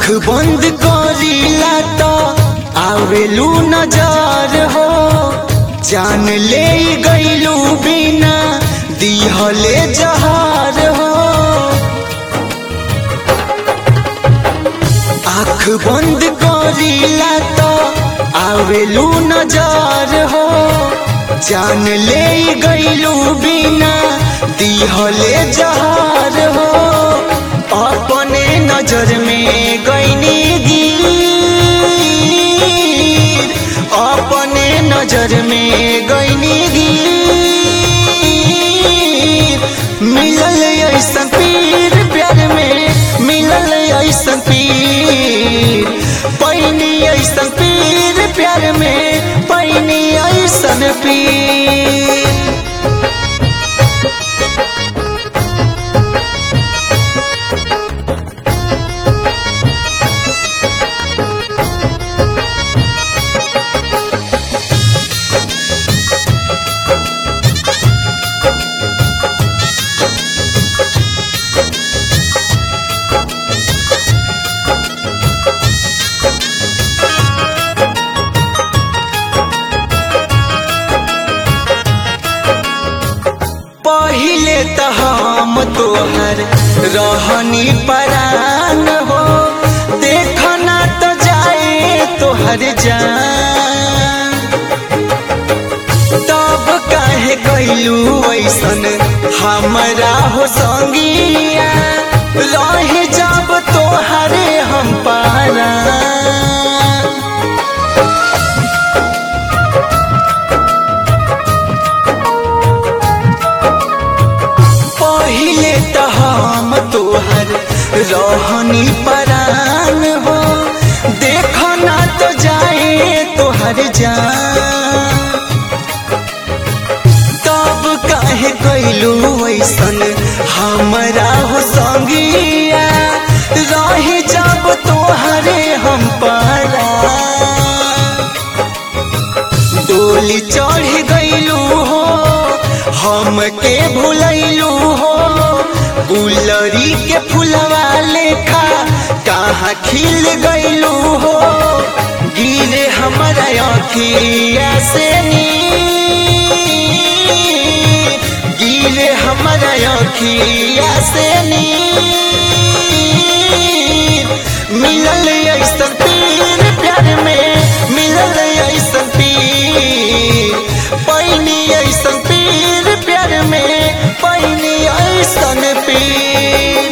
आँख बंद करीला तो आवेलू नजर हो जान ले गईलू बिना दिहले जहार हो आँख बंद करीला तो आवेलू नजर हो जान ले गईलू बिना दिहले जहार हो अपने नजर में गईनी गिर अपने नजर में गईनी गिर मिलल ऐसा पीर प्यार में मिलल ऐसा पीर पैनी ऐसा पीर प्यार में पैनी ऐसा पीर पहिले त हम तोहर रहनी परान हो देखना तो जाए तोहर जान तब काहे कैलू ऐसन हमरा हो संगिया रह जब तोहरे हम पारा पहिले त हम तोहर रहनी परान हो देखना तो जाए तोहर जान तब काहे कैलू ऐसन हमरा हो संगिया रही जब तोहरे हम पारा डोली चढ़ गईलू हो हमके भूलैलू हो गुलरी के फुलवा लेखा कहाँ खिल गईलू हो गिरे हमारा अखिया से नीर गिरे हमारा अखिया से नीर मिलल ऐसा पीर प्यार में मिलल ऐसा पीर पैनी ऐसा पीर प्यार में पैनी ऐसा पीर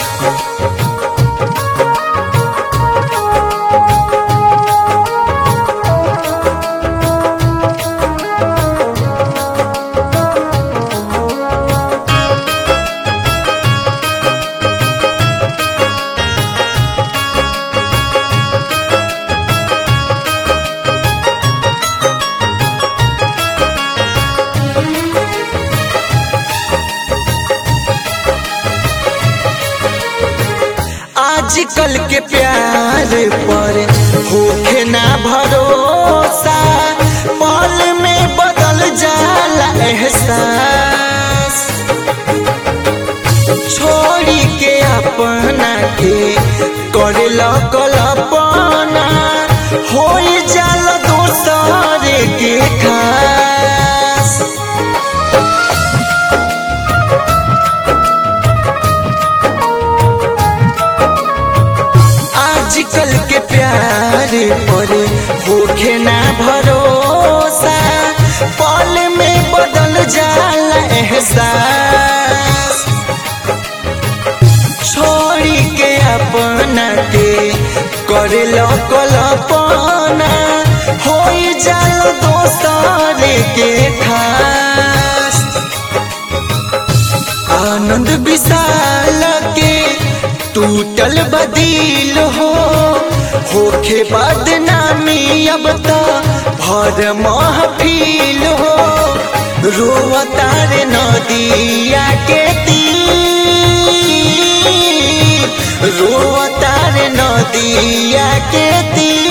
आजकल के प्यार पर होखे ना भरोसा पल में बदल जाला एहसास छोड़ी के अपना के करे कल्पना हो जाला दोसर के खास आजकल के प्यार पर होखे ना भरोसा पल में बदल जाला एहसास छोड़ी के अपना के करे कल्पना हो जाला दोसर के खास आनंद विशाल के टूटल बदील हो होखे बदनामी अब तो भर महफिल हो रोवतार नदिया के तीर रोवतार नदिया के तीर